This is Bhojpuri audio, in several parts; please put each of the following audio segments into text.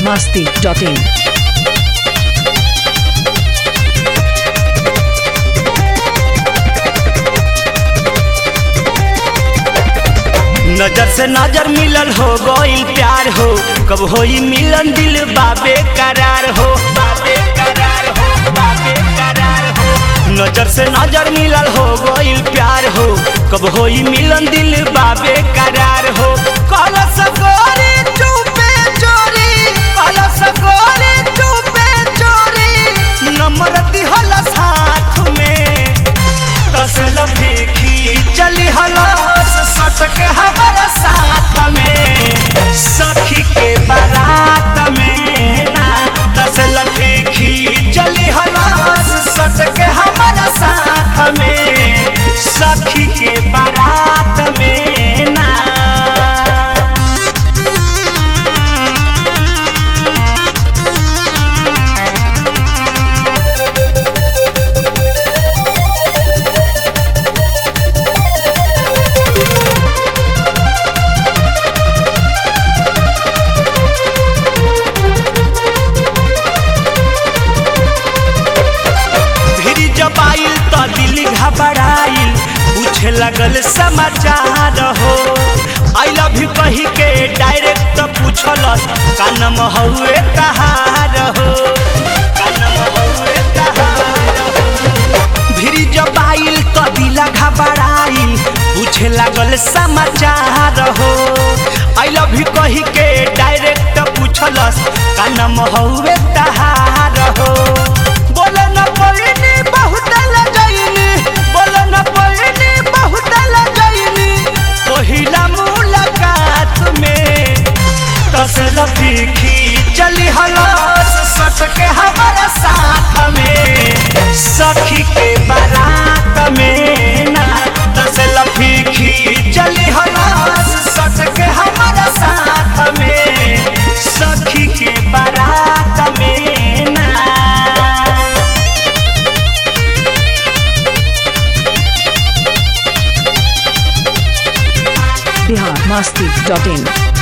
masti.in. नजर से नजर मिलल हो गइल प्यार हो कब होई मिलन दिल बाबे करार हो बाबे करार हो बाबे करार हो नजर से नजर मिलल हो गइल प्यार हो कब होई मिलन दिल बाबे करार हो कल सकोरी चुपे चोरी कल सकोरी चुपे चोरी नंबर दिहल साथ में तसल फेंकी चली हलास सटक हमारा साथ में सखी के बारात में ना तसल फेंकी चली हलास सटक हमारा साथ में सखी के बारात में ना भिरी जब आइल तो दिल घबराइल पूछे लगल समाचार हो आई लव यू कही के डायरेक्ट पूछलस का नाम हउए तहार हो का नाम हउए तहार हो भिरी जब आइल तो दिल घबराइल पूछे लगल समाचार हो आई लव यू कही के डायरेक्ट पूछलस का नाम हउए तहार हो बोले न पड़नी बहुत लजैनी बोले न पड़नी बहुत लजैनी पहिला मुलाकात में तसल फीकी चली हलास सटके हमारा साथ में सखी के बारात में ना तसल फीकी चली हलास सटके हमारा साथ में सखी के बारात में ना Bihar masti.in.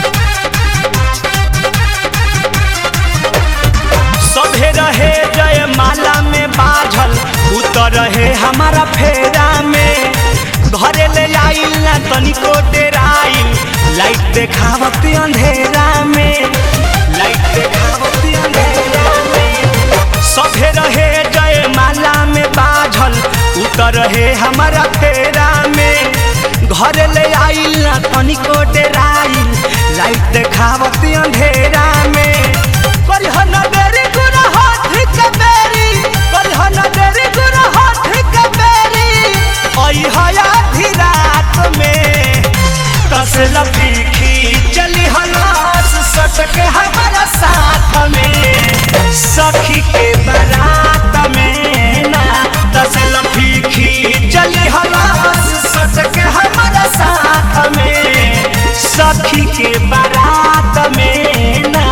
सभे रहे जय माला में बाझल उतर रहे हमारा फेरा में घरे ले आइल ना तनिको डेराइल लाइट देखावत अंधेरा में लाइट देखावत अंधेरा में सभे रहे जय माला में बाझल उतर रहे हमारा फेरा में घरे ले आइल ना तनिको डेराइल लाइट देखावत अंधेरा में करिह न देरी गुना हाथ के बेरी करिह न देरी गुना हाथ के बेरी ओई हया आधी रात में तसल पीखी चली हलास सटके हमारा साथ में सखी के बारात में ना तसल पीखी चली हलास सटके हमारा साथ में सखी के बारात में ना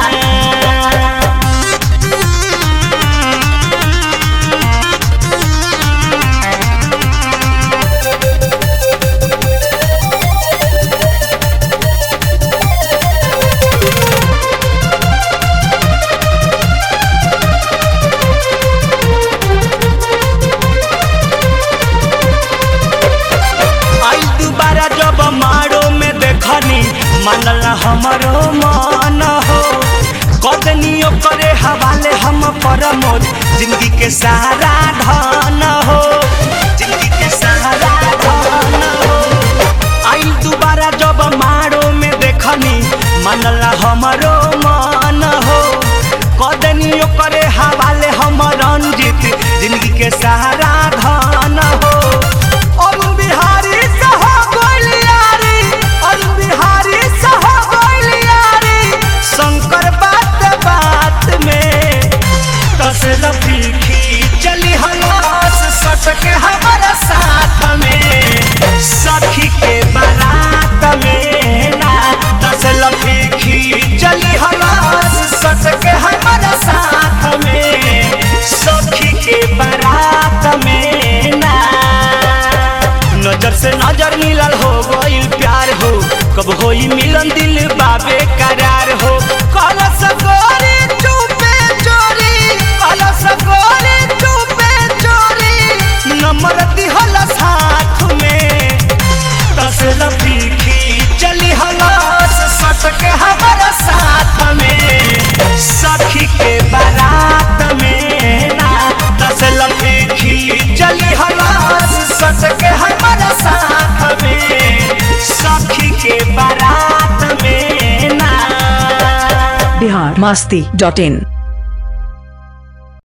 आई दोबारा जब मारो में देखनी मानल हमरो मन हो कदनी करे हवाले हम परमोद जिंदगी के सारा धन हो जिंदगी के सारा धन हो आई दोबारा जब मारो में देखनी मानल हमरो मन हो कदनी करे हवाले हम रंजित जिंदगी के सारा धन हो अरुण बिहारी सह गोलियारी अरुण बिहारी सह गोलियारी शंकर बात बात में तसल फीकी चली हलास सटके हमारा साथ में सखी के बारात में ना तसल फीकी चली हलास सटके हमारा साथ में सखी के बारात में ना नजर से नजर मिलल हो गइल प्यार हो कब होई मिलन दिल बाबे करार हो कल सकोरी masti.in